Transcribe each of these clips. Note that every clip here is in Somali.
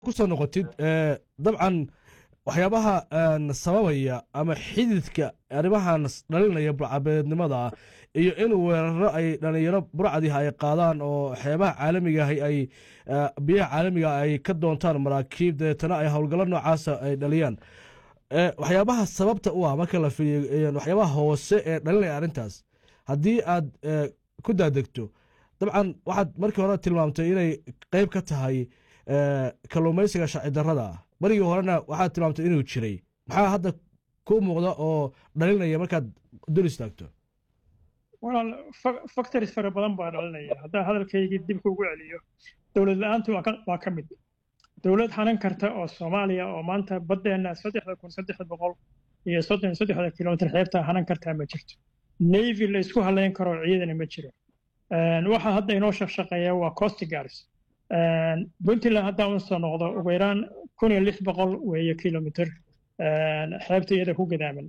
kusoo noqotid dabcan waxyaabaha sababaya ama xididka arrimahan dhalinaya burcabeednimada iyo in weeraro ay dhalinyaro burcadiha ay qaadaan oo xeebaha caalamigaah ay biyaha caalamiga ay ka doontaan maraakiib dabeetana ay howlgallo noocaasa ay dhaliyaan waxyaabaha sababta u ah marka la fiiriyo waxyaabaha hoose ee dhalinaya arrintaas haddii aad ku daadegto dabcan waxaad markii hore tilmaamtay inay qeyb ka tahay kalluumaysiga sharci darrada ah barigii horena waxaad tilmaamtay inuu jiray maxaa hadda ku muuqda oo dhalinaya markaad dul istaagto walaal factories fara badan baa dhalinaya haddaan hadalkaygii dib kuugu celiyo dowlad la-aantu waa ka mid dowlad hanan karta oo soomaaliya oo maanta baddeenna saddexda kun saddexda boqol iyo soddon saddexda kilomitr xeebta hanan kartaa ma jirto navy la isku halayn karo ciidana ma jiro waxa hadda inoo shaqshaqeeya waa coast guards puntland haddaan usoo noqdo ugu yaraan kun iyo lix boqol weeye kilomitr xeebta iyada ku gadaaman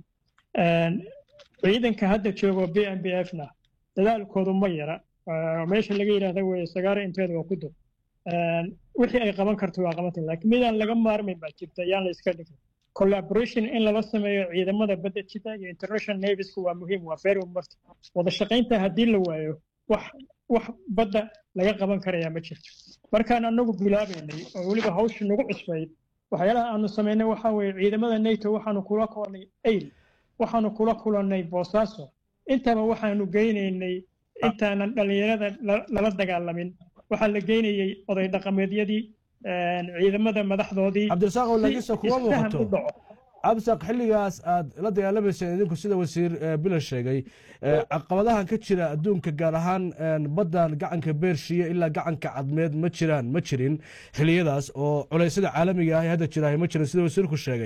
ciidanka hadda joogo b m b f na dadaalkoodu ma yara meesha laga yidhaahda weye sagaara inteeda waa ku dur wixii ay qaban karto waa qabanta laakiin midaan laga maarmayn baa jirta yaan la iska dhigin collaboration in lala sameeyo ciidamada badda jita iyo international naviesku waa muhiim waa very important wada shaqaynta haddii la waayo wax wax badda laga qaban karayaa ma jirto markaan anagu bilaabaynay oo weliba hawsha nagu cusbayd waxyaalaha aanu samaynay waxaa weeye ciidamada nato waxaanu kula kulannay ayl waxaanu kula kulannay boosaaso intaba waxaanu geynaynay intaanan dhallinyarada lala dagaalamin waxaa la geynayey oday dhaqameedyadii ciidamada madaxdoodii cabdirasaaq lagisa kuma muuqato cabdisaaq xilligaas aad la dagaalamayseen idinku sida wasiir bila sheegay caqabadahan ka jira adduunka gaar ahaan baddan gacanka beershiya ilaa gacanka cadmeed ma jiraan ma jirin xiliyadaas oo culeysyada caalamiga ah ee hadda jira ma jirin sida wasiirku sheegay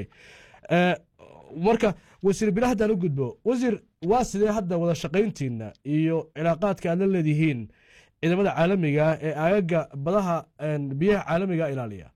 marka wasiir bila haddaan u gudbo wasiir waa sidee hadda wada shaqayntiina iyo cilaaqaadka aad la leedihiin ciidamada caalamiga ee aagaga badaha biyaha caalamiga ilaaliya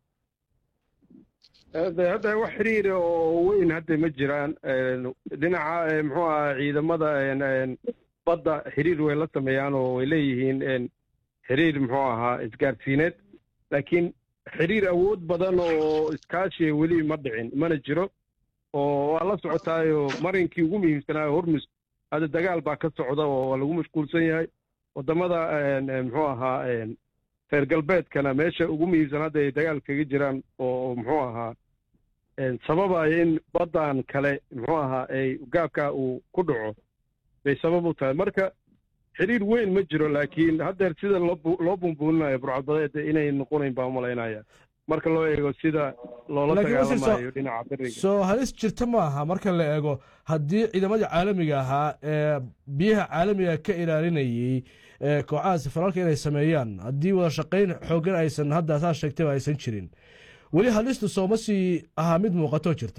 hadda wax xiriira oo weyn hadda ma jiraan dhinaca muxuu aha ciidamada badda xiriir way la sameeyaan oo way leeyihiin xiriir muxuu ahaa isgaarsiineed laakiin xiriir awood badan oo iskaashiya weli ma dhicin mana jiro oo waa la socotaayo marinkii ugu muhiimsanaayo hormus hadda dagaal baa ka socda oo waa lagu mashquulsan yahay waddamada muxuu ahaa reer galbeedkana meesha ugu muhiimsan hadda ay dagaal kaga jiraan oo muxuu ahaa sababaya in baddan kale muxuu ahaa ay gaabka uu ku dhaco bay sabab u tahay marka xiriir weyn ma jiro laakiin haddeer sida loo bumbuulinayo burcadbadeed inay noqonayn baa umalaynaya marka loo eego sida loola dagaalamayo dhinaca beriga soo halis jirta ma aha marka la eego haddii ciidamadii caalamiga ahaa ee biyaha caalamiga ka ilaalinayey kooxahaas faralka inay sameeyaan haddii wada shaqayn xoogan aysan hadda saa sheegtayba aysan jirin weli halistu sooma sii ahaa mid muuqatoo jirta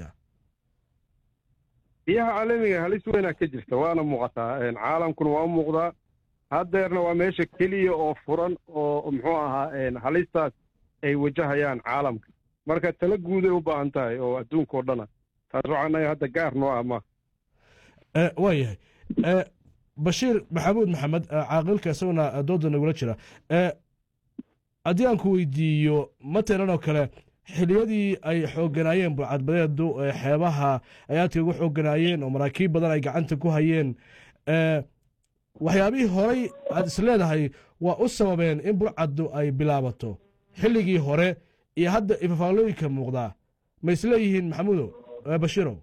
biyaha caalamiga halis weynaa ka jirta waana muuqataa caalamkuna waa u muuqdaa haddeerna waa meesha keliya oo furan oo muxuu ahaa halistaas ay wajahayaan caalamka marka tala guuday u baahan tahay oo adduunka o dhana taas waxaa naga hadda gaar noo ah ma waa yahay bashiir maxamuud maxamed caaqilka isaguna dooda nagula jira haddii aan ku weydiiyo matalan oo kale xiliyadii ay xooganaayeen burcadbadeedu xeebaha ay aadka ugu xooganaayeen oo maraakiib badan ay gacanta ku hayeen waxyaabihii horay aad is leedahay waa u sababeen in burcaddu ay bilaabato xilligii hore iyo hadda ifafaalooyinka muuqdaa ma isleeyihiin maxamuudow bashiirow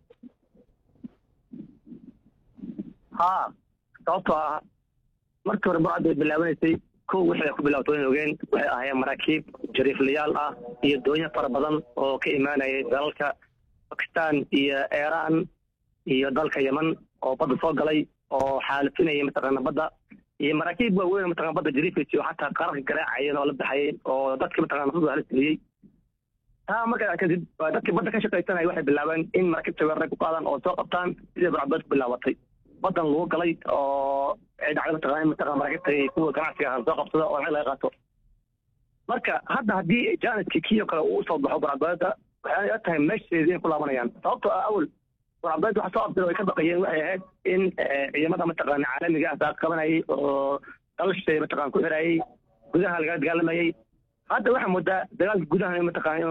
haa sababtoo ah markii hore burcaddu ay bilaabanaysay kow wixii ay ku bilaabato wayn ogeen waxay ahaayeen maraakiib jariiflayaal ah iyo doonyo fara badan oo ka imaanayay dalalka bakistan iyo iiraan iyo dalka yeman oo badda soo galay oo xaalifinaya mataqaana badda iyo maraakiib waaweyn mataqana badda jariifaysa oo xataa qararka garaacayeen oo la baxayeen oo dadka mataqana nafadu halisgeliyey taa markaa kadib dadkii badda ka shaqaysanaya waxay bilaabeen in maraakiibta weerarag ku qaadaan oo soo qabtaan sidii burcadbeed ku bilaabatay badan lagu galay oo dhacda mataqaana mataqana maraakiibta kuwa ganacsiga ahaan soo qabsada oo lacag laga qaato marka hadda haddii jaaniskii kiyo kale uu usoo baxo burcadbeeda waxay ila tahay meesheedii inay ku laabanayaan sababtoo ah awal burcadbeed waxa soo abdira way ka baqayeen waxay ahayd in ciidamada mataqaana caalamiga ah saaq qabanayay oo dalashay mataqana ku xirayay gudaha laga dagaalamayay hadda waxaa moodaa dagaalka gudaha mataqana